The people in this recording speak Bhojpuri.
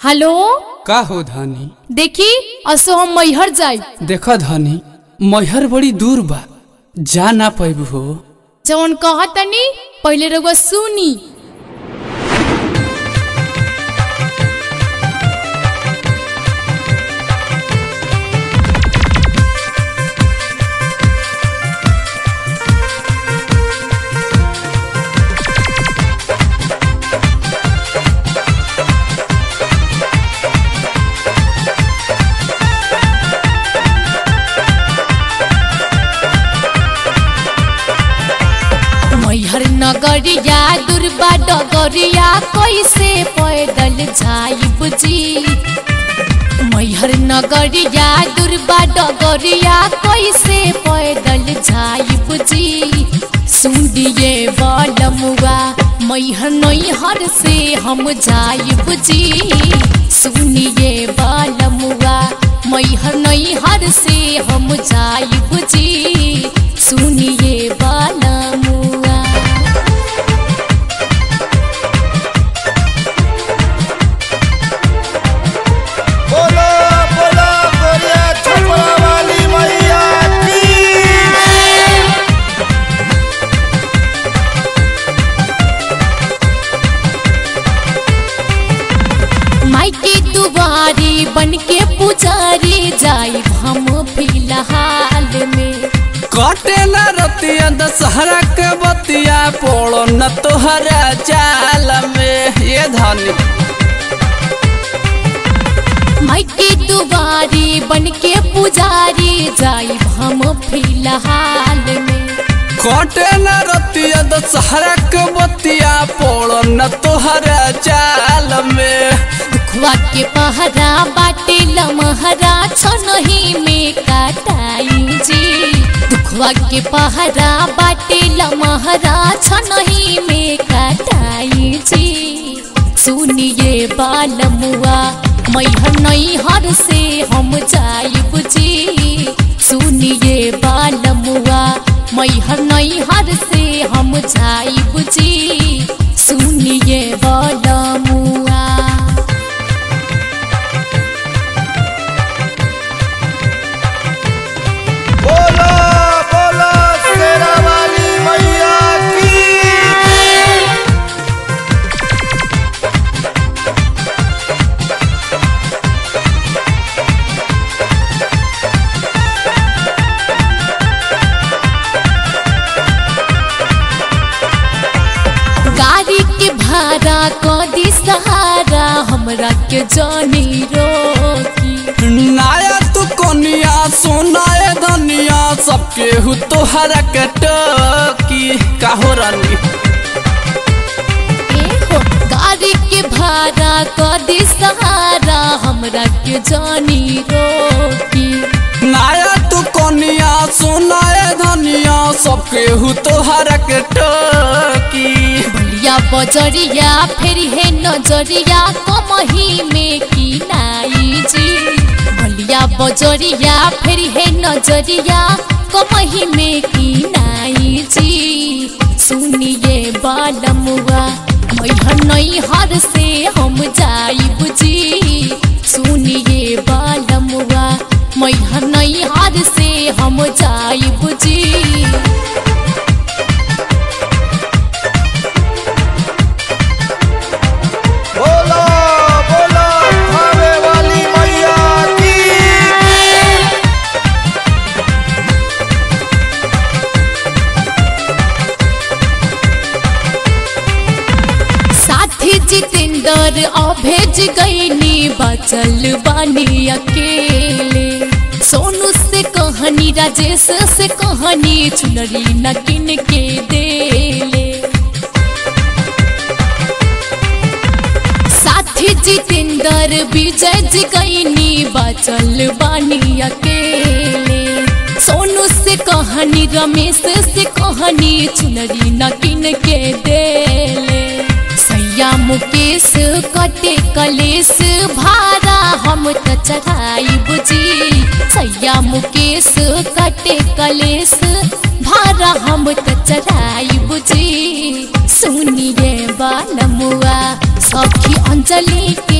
हेलो का हो धानी देखी असो हम मैहर जाई देख धानी मैहर बड़ी दूर बा जा ना पैबू हो जवन कहतनी पहिले रउआ सुनी मैहर नगरिया दुर्बा डगरिया कैसे पैदल जाइब जी मैहर नगरिया दुर्बा डगरिया कैसे पैदल जाइब जी सुनिए बलमुआ मैहर नैहर से हम जाइब जी सुनिए बलमुआ मैहर नैहर से हम जाइब जी सुनिए बलमुआ बोलो बोलो गोरिया छपरा वाली मैया की माई के दुआरी बन के पुजारी जाई हम फिलहाल में कटे न रतिया दशहरा के बतिया पोड़ो न तोहरा चाल में ये धानी माई के दुआरी बन के पुजारी जाई हम फिलहाल में कटे न रतिया दशहरा के बतिया पोड़ो न तोहरा चाल में दुखवा के पहरा बाटे लमहरा छनही में काटाई जी दुखवा के पहरा बाटे लमहरा छनही में काटाई जी सुनिए बालमुआ मैहर नैहर से हम जाइब जी सुनिए बालमुआ मैहर नैहर से हम जाइब जी सुनिए बालमुआ बोलो बोलो शेरा वाली मैया की गाड़ी के भाड़ा कदी सहारा हमरा के जानी रोकी नाया तू कोनिया सोनाए धनिया सबके हु तोहरा के टकी काहो रानी ए हो गाड़ी के भाड़ा कदी सहारा हमरा के जानी रोकी नाया तू कोनिया सोनाए धनिया सबके हु तोहरा के टकी बलिया बजरिया फिर है नजरिया कमही में की नाई जी बलिया बजरिया फिर है नजरिया कमही में की नाई जी सुनिए बालमुआ मैहर नैहर से हम जाइब जी सुनिए बालमुआ मैहर नैहर से हम जाइब जी बोलो बोलो थावे वाली मैया की साथी जितेंद्र अभेज गईनी बचल बानी अकेले सोनू से कहानी राजेश से कहानी चुनरी न किन के देले साथी जितेंद्र विजय जी गईनी बचल बानी अकेले सोनू से कहानी रमेश से कहानी चुनरी न किन के देले सैया मुकेश कटे कलेश भारा हम त चढ़ाई बुझी सैया मुकेश कटे कलेश भारा हम त चढ़ाई बुझी सुनिए बालमुआ सखी अंजलि के